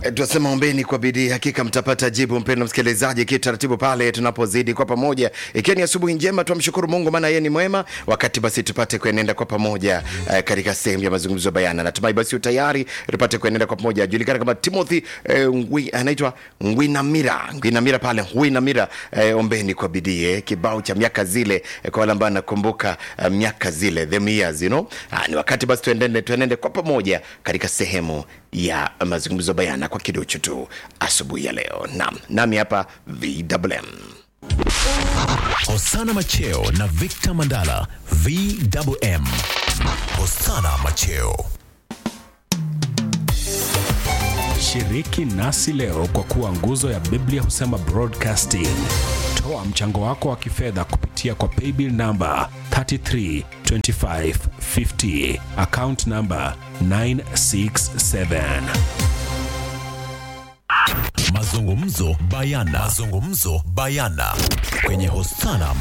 E, tunasema ombeni kwa bidii, hakika mtapata jibu. Mpendwa msikilizaji, kitaratibu pale tunapozidi kwa pamoja, ikiwa ni asubuhi njema, twamshukuru Mungu maana yeye ni mwema. Wakati basi tupate kuenenda kwa pamoja eh, katika sehemu ya mazungumzo bayana. Natumai basi utayari tupate kuenenda kwa pamoja. Julikana kama Timothy eh, Ngwi, anaitwa Ngwinamira, Ngwinamira pale Ngwinamira. Eh, ombeni kwa bidii eh, kibao cha miaka zile eh, kwa wale ambao nakumbuka eh, miaka zile them years you know. Ah, ni wakati basi tuendende, tuendende kwa pamoja katika sehemu ya mazungumzo bayana kwa kidocho tu asubuhi ya leo. Naam, nami hapa VMM. Hosana Macheo na Victor Mandala VMM. Hosana Macheo. Shiriki nasi leo kwa kuwa nguzo ya Biblia husema broadcasting. Toa mchango wako wa kifedha kupitia kwa paybill namba 332550 account namba 967. Mazungumzo bayana. Mazungumzo bayana kwenye Hosana